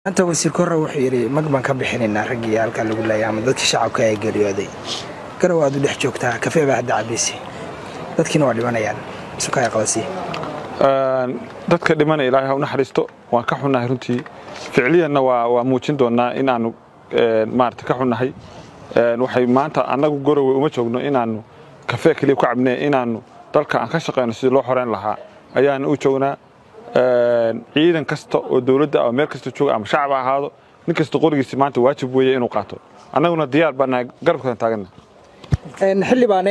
maanta wasiir korre wuxuu yidhi mag baan ka bixinaynaa raggii halkaa lagu laayay ama dadkii shacabka ee geeriyooday garow aad u dhex joogtaa kafee baa hadda cabaysi dadkiina waa dhimanayaan sukaya qabasi dadka dhimana ilaahay ha u naxariisto waan ka xunnahay runtii ficliyanna waa muujin doonnaa inaannu maarata ka xunnahay waxay maanta annagu gorowe uma joogno inaannu kafee keliya ku cabnee inaannu dalka aan ka shaqayno sidii loo xoreyn lahaa ayaana u joognaa ciidan kasta oo dowladda ama meel kasta jooga ama shacab ha ahaado nin kasta qorigiisa maanta waajib weeye inuu qaato annaguna diyaar baa nahay garabkadan taagana xildhibaane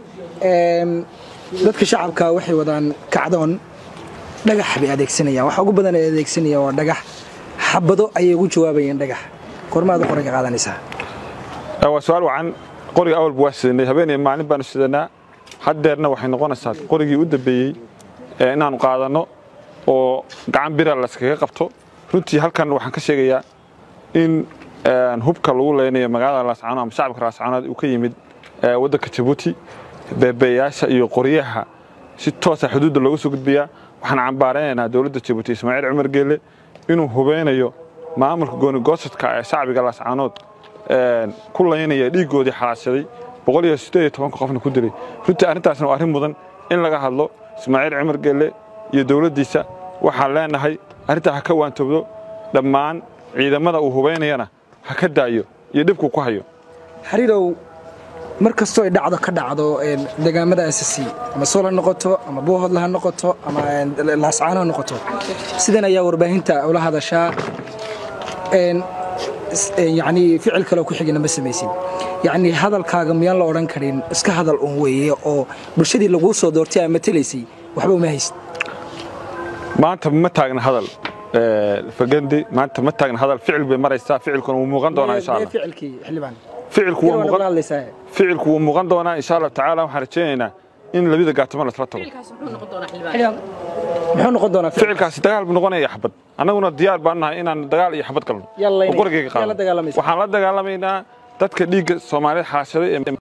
dadka shacabka waxay wadaan kacdoon dhagax bay adeegsanayaan waxa ugu badan ay adeegsanayaan waa dhagax xabado ayay ugu jawaabayeen dhagax kormaad u qoranka qaadanaysaa waa su-aal wacan qoriga awalba waa sidanay habeenaya maalin baanu sidanaa haddeerna waxay noqonaysaa qorigii u dambeeyey inaannu qaadanno oo gacan bira layskaga qabto runtii halkan waxaan ka sheegayaa in hubka lagu leynayo magaalada laascaanood ama shacabka laascaanood uu ka yimid waddanka jabuuti beebeeyaasha iyo qoryaha si toosa xuduudda looga soo gudbiyaa waxaan cambaaraynaynaa dowladda jabuuti ismaaciil cumar geelle inuu hubeynayo maamulka goonigoosadka ee shacbiga laascaanood ku laynaya dhiiggoodii xalaashaday boqol iyo siddeed iyo tobanka qofna ku dilay runtii arrintaasna waa arrin mudan in laga hadlo ismaaciil cumar geelle iyo dowladdiisa waxaan leenahay arrintaa ha ka waantobdo dhammaan ciidamada uu hubaynayana ha ka daayo iyo dhibku ku hayo xariirow mar kastoo ay dhacdo ka dhacdo deegaamada asasi ama sool ha noqoto ama boohodla ha noqoto ama laascaano ha noqoto sidan ayaa warbaahinta ula hadashaa yacnii ficil kaleo ku xigana ma samaysin yacnii hadalkaaga miyaan la odhan karin iska hadal un weeye oo bulshadii laguu soo doortay aa matelaysay waxba uma hayst maanta ma taagna hadal fagandi maanta ma taagna hadal ficil bay maraysaa ficilkuna wuu muuqan doonaa insha allah ficilkii xildhibaan ficilku wuu muuqan ficilku wuu muuqan doonaa insha allah tacaala waxaan rajaynaynaa in labada gaatamo lasla tago muxuu noqon doonaa ficilkaasi dagaal buu noqonaya xabad annaguna diyaar baan nahay inaan dagaal iyo xabad galno oo qorigayga qaado waxaan la dagaalamaynaa dadka dhiigga soomaaliyeed xaashaday